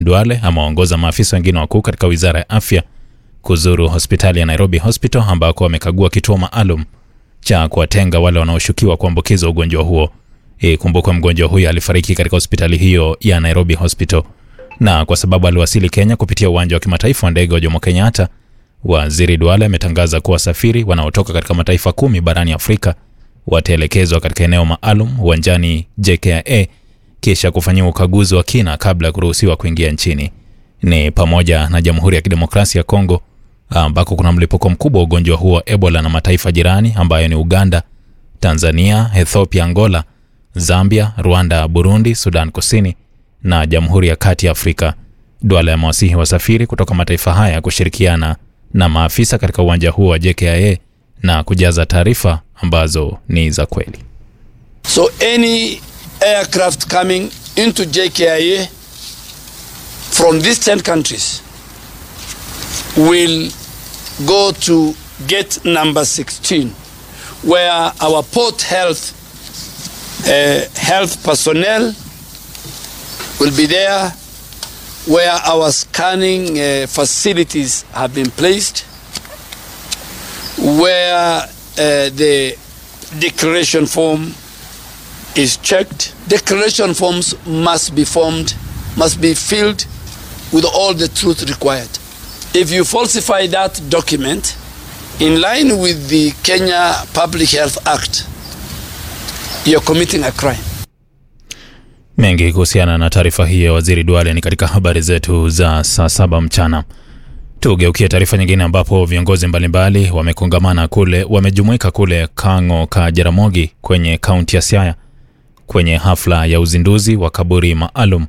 Duale amewaongoza maafisa wengine wakuu katika wizara ya afya kuzuru hospitali ya Nairobi Hospital ambako wamekagua kituo maalum cha kuwatenga wale wanaoshukiwa kuambukizwa ugonjwa huo. Ikumbukwe mgonjwa huyo alifariki katika hospitali hiyo ya Nairobi Hospital, na kwa sababu aliwasili Kenya kupitia uwanja wa kimataifa wa ndege wa Jomo Kenyatta, waziri Duale ametangaza kuwa wasafiri wanaotoka katika mataifa kumi barani Afrika wataelekezwa katika eneo maalum uwanjani JKIA kisha kufanyiwa ukaguzi wa kina kabla ya kuruhusiwa kuingia nchini. Ni pamoja na Jamhuri ya Kidemokrasia ya Kongo ambako kuna mlipuko mkubwa wa ugonjwa huo wa Ebola na mataifa jirani ambayo ni Uganda, Tanzania, Ethiopia, Angola, Zambia, Rwanda, Burundi, Sudan Kusini na Jamhuri ya Kati ya Afrika. Duale amewasihi wasafiri kutoka mataifa haya kushirikiana na maafisa katika uwanja huo wa JKIA na kujaza taarifa ambazo ni za kweli. So any aircraft coming into JKIA from these 10 countries will go to gate number 16 where our port health uh, health personnel will be there where our scanning uh, facilities have been placed where uh, the declaration form is checked. Declaration forms must be formed, must be filled with all the truth required. If you falsify that document in line with the Kenya Public Health Act, you're committing a crime. Mengi kuhusiana na taarifa hii ya waziri Duale ni katika habari zetu za saa saba mchana. Tugeukie taarifa nyingine ambapo viongozi mbalimbali wamekongamana kule, wamejumuika kule Kang'o ka Jaramogi kwenye kaunti ya Siaya kwenye hafla ya uzinduzi wa kaburi maalum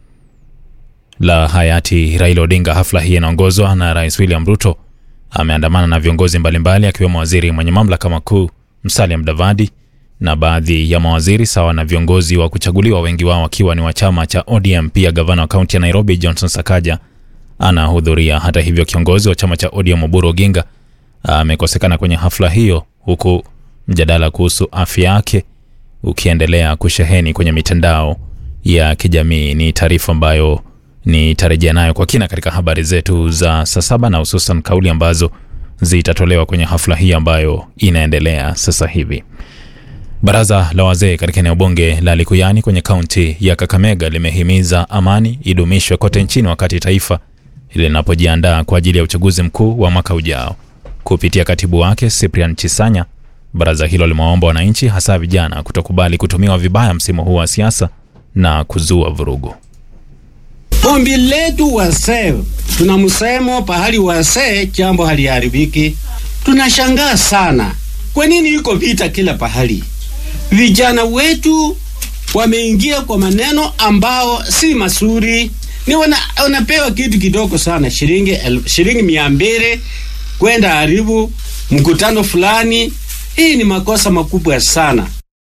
la hayati Raila Odinga. Hafla hii inaongozwa na Rais William Ruto, ameandamana na viongozi mbalimbali akiwemo waziri mwenye mamlaka makuu Musalia Mudavadi na baadhi ya mawaziri sawa na viongozi wa kuchaguliwa, wengi wao wakiwa ni wa chama cha ODM. Pia gavana wa kaunti ya Nairobi Johnson Sakaja anahudhuria. Hata hivyo, kiongozi wa chama cha ODM Oburu Oginga amekosekana kwenye hafla hiyo, huku mjadala kuhusu afya yake ukiendelea kusheheni kwenye mitandao ya kijamii. Ni taarifa ambayo nitarejea nayo kwa kina katika habari zetu za saa saba na hususan kauli ambazo zitatolewa kwenye hafla hii ambayo inaendelea sasa hivi. Baraza la wazee katika eneo bunge la Likuyani kwenye kaunti ya Kakamega limehimiza amani idumishwe kote nchini wakati taifa linapojiandaa kwa ajili ya uchaguzi mkuu wa mwaka ujao. Kupitia katibu wake Cyprian Chisanya, baraza hilo limewaomba wananchi, hasa vijana, kutokubali kutumiwa vibaya msimu huu wa siasa na kuzua vurugu. Ombi letu wasee, tuna msemo pahali wasee jambo haliharibiki. Tunashangaa sana, kwa nini iko vita kila pahali? Vijana wetu wameingia kwa maneno ambao si mazuri, ni wana, wanapewa kitu kidogo sana, shilingi el, shilingi mia mbili kwenda haribu mkutano fulani. Hii ni makosa makubwa sana.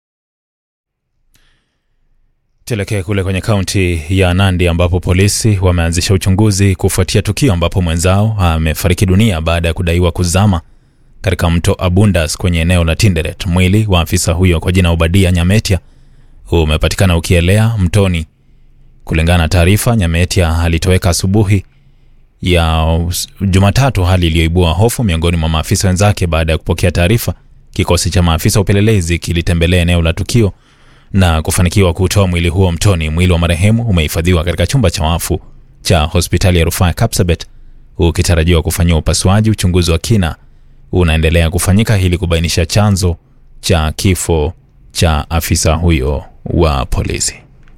Tuelekee kule kwenye kaunti ya Nandi ambapo polisi wameanzisha uchunguzi kufuatia tukio ambapo mwenzao amefariki dunia baada ya kudaiwa kuzama katika mto Abundas kwenye eneo la Tinderet. Mwili wa afisa huyo kwa jina Obadia Nyametia umepatikana ukielea mtoni. Kulingana na taarifa, Nyametia alitoweka asubuhi ya Jumatatu, hali iliyoibua hofu miongoni mwa maafisa wenzake. Baada ya kupokea taarifa, kikosi cha maafisa upelelezi kilitembelea eneo la tukio na kufanikiwa kutoa mwili huo mtoni. Mwili wa marehemu umehifadhiwa katika chumba cha wafu cha hospitali ya rufaa ya Kapsabet ukitarajiwa kufanyiwa upasuaji. Uchunguzi wa kina unaendelea kufanyika ili kubainisha chanzo cha kifo cha afisa huyo wa polisi.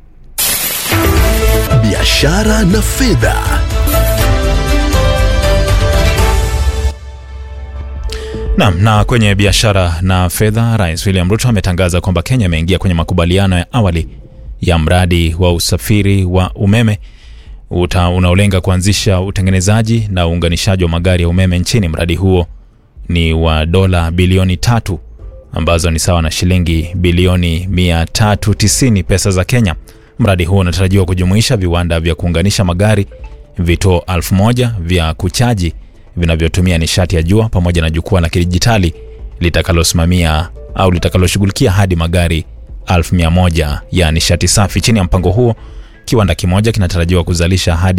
Biashara na fedha. Naam, na kwenye biashara na fedha, Rais William Ruto ametangaza kwamba Kenya imeingia kwenye makubaliano ya awali ya mradi wa usafiri wa umeme uta, unaolenga kuanzisha utengenezaji na uunganishaji wa magari ya umeme nchini. Mradi huo ni wa dola bilioni tatu ambazo ni sawa na shilingi bilioni 390 pesa za Kenya. Mradi huo unatarajiwa kujumuisha viwanda vya kuunganisha magari, vituo elfu moja vya kuchaji vinavyotumia nishati ya jua pamoja na jukwaa la kidijitali litakalosimamia au litakaloshughulikia hadi magari elfu mia moja ya nishati safi. Chini ya mpango huo Kiwanda kimoja kinatarajiwa kuzalisha hadi